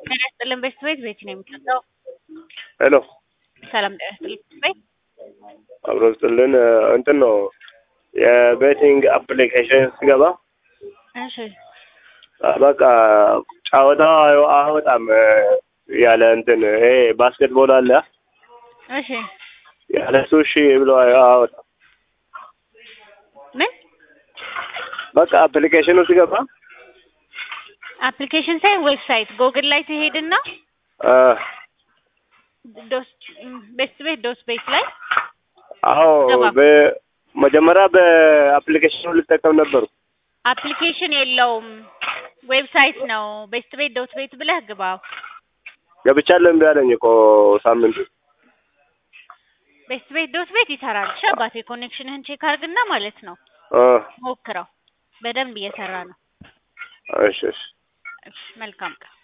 ጤና ይስጥልን ቤት ቤት ቤት ነው የሚሰጠው። ሄሎ ሰላም ጤና ይስጥልን ቤት አብሮ ስጥልን እንትን ነው የቤቲንግ አፕሊኬሽን ስገባ እሺ በቃ ጨዋታው አወጣም ያለ እንትን ይሄ ባስኬትቦል አለ እሺ ያለ እሱ እሺ ብሎ አወጣም። ምን በቃ አፕሊኬሽኑ ስገባ አፕሊኬሽን ሳይሆን ዌብሳይት ጎግል ላይ ትሄድና አ፣ ዶስ ቤት ቤት ዶስ ቤት ላይ አዎ ገባ። በመጀመሪያ በአፕሊኬሽኑ ልጠቀም ነበሩ። አፕሊኬሽን የለውም ዌብሳይት ነው። ቤስት ቤት ዶት ቤት ብለህ ግባ። ገብቻለሁ እምቢ አለኝ እኮ ሳምንቱ። ቤስት ቤት ዶት ቤት ይሰራል። እሺ አባቴ ኮኔክሽንህን ቼክ አድርግና ማለት ነው አ፣ ሞክረው። በደንብ እየሰራ ነው። እሺ እሺ እሺ መልካም ቀን